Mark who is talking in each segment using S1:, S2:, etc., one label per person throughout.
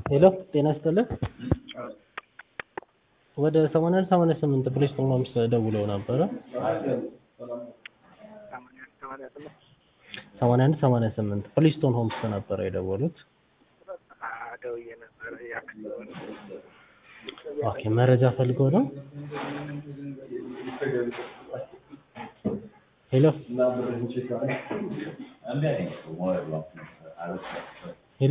S1: ሄሎ ጤና ይስጥልን ወደ ሰማንያ አንድ ሰማንያ ስምንት ፖሊስ ሆምስ ደውለው ነበረ ሰማንያ አንድ ሰማንያ ስምንት ፕሊስቶን ሆምስ ነበረ የደወሉት
S2: ደውዬ ነበር ያክል
S1: ኦኬ መረጃ ፈልገው ነው ሄሎ ሄሎ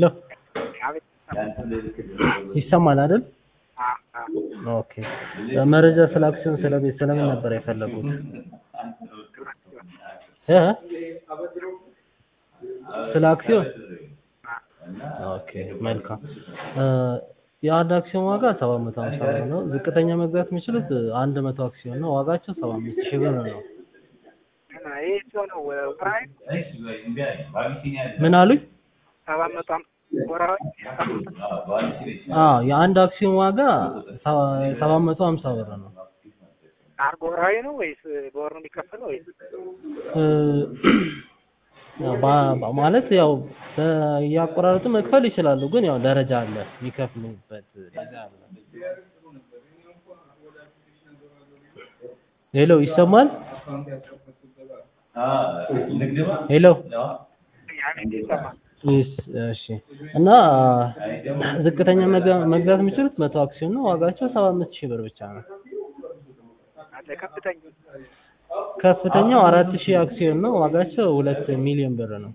S1: ይሰማል አይደል ኦኬ መረጃ ስለ አክሲዮን ስለ ቤት ስለምን ነበር የፈለጉት እ ስለ አክሲዮን ኦኬ መልካም የአንድ አክሲዮን ዋጋ 750 ብር ነው ዝቅተኛ መግዛት የሚችሉት አንድ መቶ አክሲዮን ነው ዋጋቸው 75 ሺህ ብር ነው
S2: ይህ ሲሆነው ወራዊ
S1: ምን አሉኝ
S2: ሰባት መቶ ወራዊ
S1: አዎ የአንድ አክሲዮን ዋጋ 750 ብር ነው
S2: አርጎ ወራዊ ነው ወይስ በወር ነው የሚከፈለው ወይስ
S1: ማለት ያው እያቆራረጡ መክፈል ይችላሉ፣ ግን ያው ደረጃ አለ የሚከፍሉበት ደረጃ አለ። ሄሎ ይሰማል? ሄሎ እሺ። እና ዝቅተኛ መግዛት የሚችሉት መቶ አክሲዮን ነው። ዋጋቸው ሰባ አምስት ሺህ ብር ብቻ ነው።
S2: ከፍተኛ
S1: ከፍተኛው አራት ሺህ አክሲዮን ነው። ዋጋቸው ሁለት ሚሊዮን ብር ነው።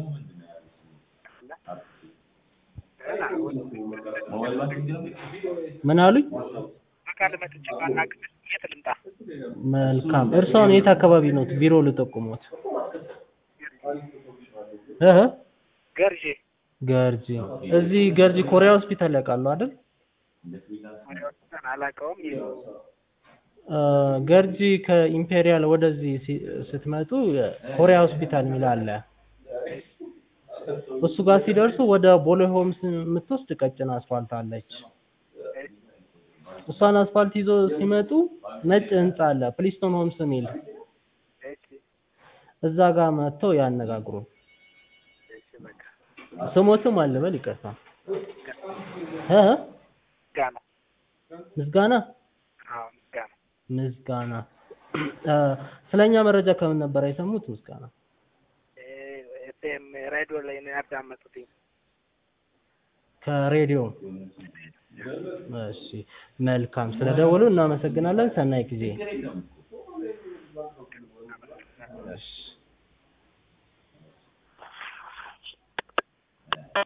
S1: ምን አሉኝ?
S2: አካል መጥቼ ባናግር የት ልምጣ?
S1: መልካም። እርስዎን የት አካባቢ ነው ቢሮ ልጠቁሞት? እህ
S2: ገርጄ
S1: ገርጂ። እዚህ ገርጂ ኮሪያ ሆስፒታል ያውቃሉ አይደል?
S2: አላውቀውም።
S1: ገርጂ ከኢምፔሪያል ወደዚህ ስትመጡ ኮሪያ ሆስፒታል የሚል አለ። እሱ ጋር ሲደርሱ ወደ ቦሌ ሆምስ የምትወስድ ቀጭን አስፋልት አለች። እሷን አስፋልት ይዞ ሲመጡ ነጭ ህንጻ አለ ፕሊስቶን ሆምስ የሚል እዛ ጋር መጥተው ያነጋግሩ። ስሞትም አልበል ይቅርታ እ
S2: ጋና
S1: ምስጋና
S2: አዎ ምስጋና
S1: ምስጋና ስለኛ መረጃ ከምን ነበር የሰሙት? ምስጋና
S2: ኤፍኤም ሬዲዮ ላይ ነው ያዳመጡት።
S1: ከሬዲዮ እሺ፣ መልካም ስለደወሉ እናመሰግናለን። ሰናይ ጊዜ። እሺ